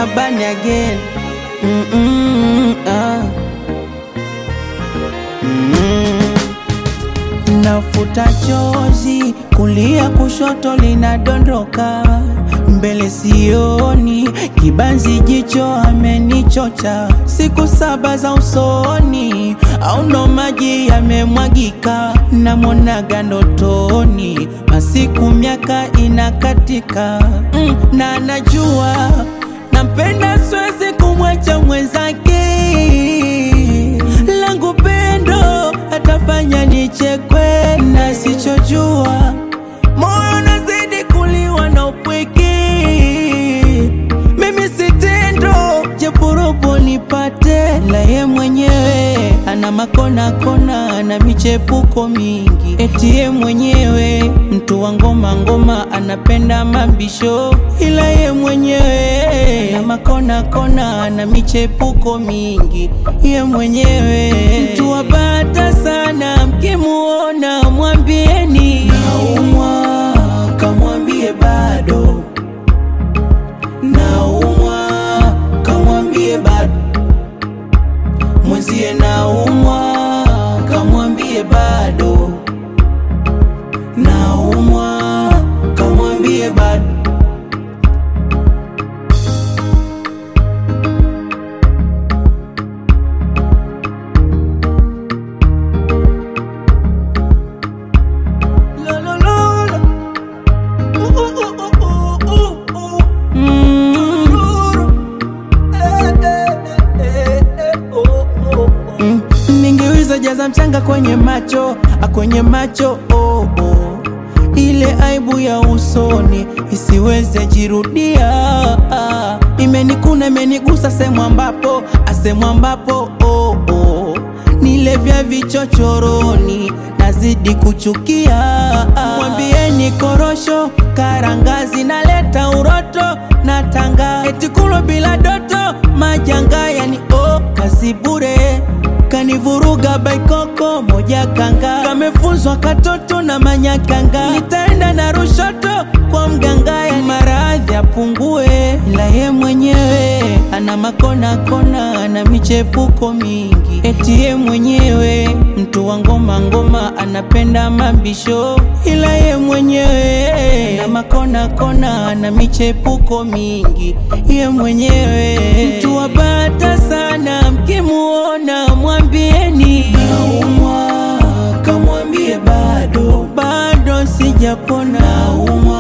Shabani again. Mm -mm, ah. Mm. Nafuta chozi kulia kushoto linadondoka mbele sioni kibanzi jicho amenichocha siku saba za usoni au ndo maji yamemwagika namonaga ndotoni masiku miaka inakatika mm, na najua nampenda siwezi kumwacha mwenzake langu pendo atafanya nichekwe na sichojua moyo nazidi kuliwa na upweke mimi sitendo jepuropo nipate la ye mwenyewe ana makona kona ana michepuko mingi eti ye mwenyewe mtu wa ngoma ngoma anapenda mabisho ila ye mwenyewe ana makona kona ana michepuko mingi ye mwenyewe mtu wa bata sana mkimuona mwambieni naumwa kamwambie bado naumwa kamwambie bado mwenzie naumwa kamwambie bado naumwa kamwambie bado Lo, lo, lo, lo. Uh, uh, uh, uh, uh, uh, uh. Mm. Eh, eh, eh, eh, oh, oh, oh. Mm, ningeweza jaza mchanga kwenye macho a kwenye macho oh, oh. ile aibu ya usoni isiweze jirudia ah. imenikuna imenigusa sehemu ambapo asehemu ambapo oh, oh. nile vya vichochoroni nazidi kuchukia ah. mwambieni korosho karangazi naleta uroto na tanga etikulo bila doto majanga yani oh, kazi bure kanivuruga baikoko moja kanga kamefunzwa katoto na manyakanga nitaenda na rushoto kwa mganga ya maradhi apungue ila ye mwenyewe ana makona kona ana michepuko mingi eti ye mwenyewe mtu wa ngoma ngoma anapenda mabisho ila ye mwenyewe ana makona kona ana michepuko mingi ye mwenyewe mtu wa bata sana mkimuona mwambieni naumwa kamwambie bado bado sijapona naumwa